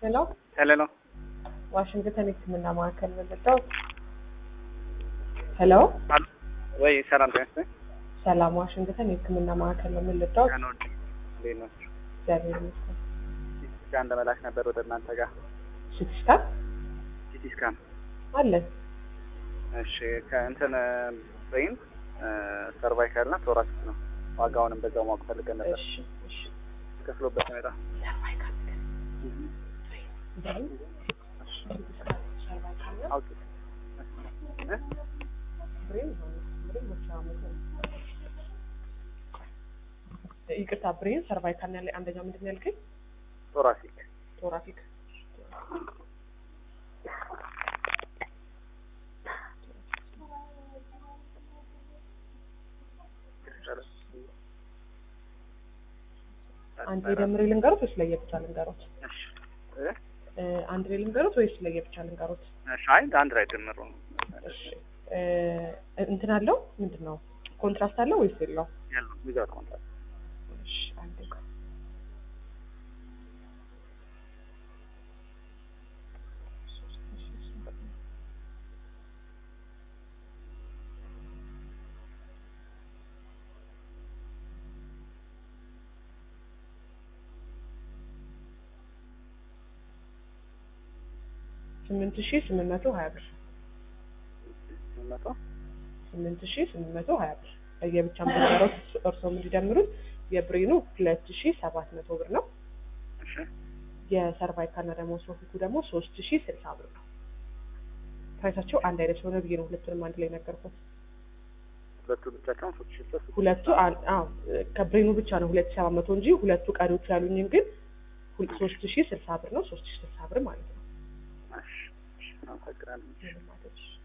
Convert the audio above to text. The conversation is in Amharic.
ሄሎ ሄሎ ነው። ዋሽንግተን የሕክምና ማዕከል መለጣው። ሄሎ አሎ ወይ ሰላም ጤና ይስጥልኝ። ሰላም፣ ዋሽንግተን የሕክምና ማዕከል ነው የምንለጣው። ቀን ወድ እንዴት ነው? እግዚአብሔር ይመስገን። ሲቲ ስካን ለመላክ ነበር ወደ እናንተ ጋር ሲቲ ስካን ሲቲ ስካን። አለን። እሺ ከእንትን ብሬን ሰርቫይካል እና ቶራክስ ነው። ዋጋውንም በዛው ማወቅ ፈልገን ነበር። እሺ እሺ። ከፍሎበት ነው የመጣው። ሰርቫይካል ብሬን ሰርቫይካል ነው አውቄ እ? ብሬን ነው ብሬን መቼ ዓመት ነው? ይቅርታ ብሬን ሰርቫይካል ነው ያለኝ። አንደኛው ምንድን ነው ያልከኝ? ቶራሲክ ቶራፊክ አንድ የደምሬ ልንገሩት ወይስ ለየብቻ ልንገሩት? እሺ እ? እ፣ አንድ ላይ ልንገሩት ወይስ ለየብቻ ልንገሩት? እሺ አይ አንድ ላይ ድምሩ ነው እሺ እ፣ እንትን አለው ምንድን ነው ኮንትራስት አለው ወይስ የለው? ያለው ዊዛውት ኮንትራክት እሺ አንዴ ቆይ። ስምንት ሺህ ስምንት መቶ ሀያ ብር መቶ ስምንት ሺህ ስምንት መቶ ሀያ ብር ለየብቻ ምንገረው እርስዎም እንዲደምሩት የብሬኑ ሁለት ሺህ ሰባት መቶ ብር ነው። እሺ የሰርቫይካልና ደግሞ ሶፊቱ ደግሞ ሶስት ሺህ ስልሳ ብር ነው። ፕራይሳቸው አንድ አይነት ስለሆነ ብዬ ነው ሁለቱንም አንድ ላይ ነገርኩት። ሁለቱ ብቻቸውን ሶስት ሺህ ሶስት ሁለቱ አን- አዎ ከብሬኑ ብቻ ነው ሁለት ሺህ ሰባት መቶ እንጂ ሁለቱ ቀሪዎቹ ያሉኝን ግን ሁል- ሶስት ሺህ ስልሳ ብር ነው። ሶስት ሺህ ስልሳ ብር ማለት ነው። እሺ እሺ አመሰግናለሁ። ምንም አይደል።